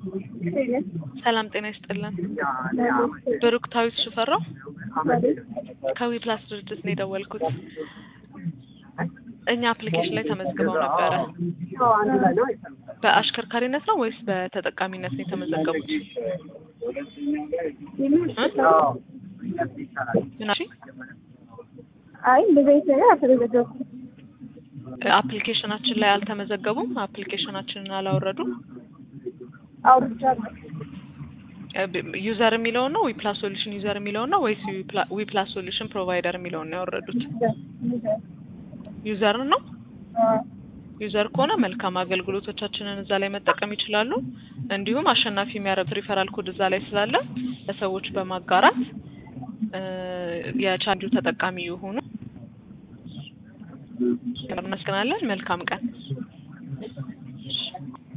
ሰላም ጤና ይስጥልን። ብሩክታዊት ሽፈራው ከዊፕላስ ድርጅት ነው የደወልኩት። እኛ አፕሊኬሽን ላይ ተመዝግበው ነበረ። በአሽከርካሪነት ነው ወይስ በተጠቃሚነት ነው የተመዘገቡት? ምናሽ አይ እንደዚህ አይነት ነገር አልተመዘገብኩም። አፕሊኬሽናችን ላይ አልተመዘገቡም። አፕሊኬሽናችንን አላወረዱም። አውርጃለሁ። ዩዘር የሚለውን ነው ዊፕላስ ሶሉሽን ዩዘር የሚለውን ነው ወይስ ዊፕላስ ሶሉሽን ፕሮቫይደር የሚለውን ነው ያወረዱት? ዩዘር ነው። ዩዘር ከሆነ መልካም አገልግሎቶቻችንን እዛ ላይ መጠቀም ይችላሉ። እንዲሁም አሸናፊ የሚያደርግ ሪፈራል ኮድ እዛ ላይ ስላለ ለሰዎች በማጋራት የቻንጁ ተጠቃሚ የሆኑ እናመሰግናለን። መልካም ቀን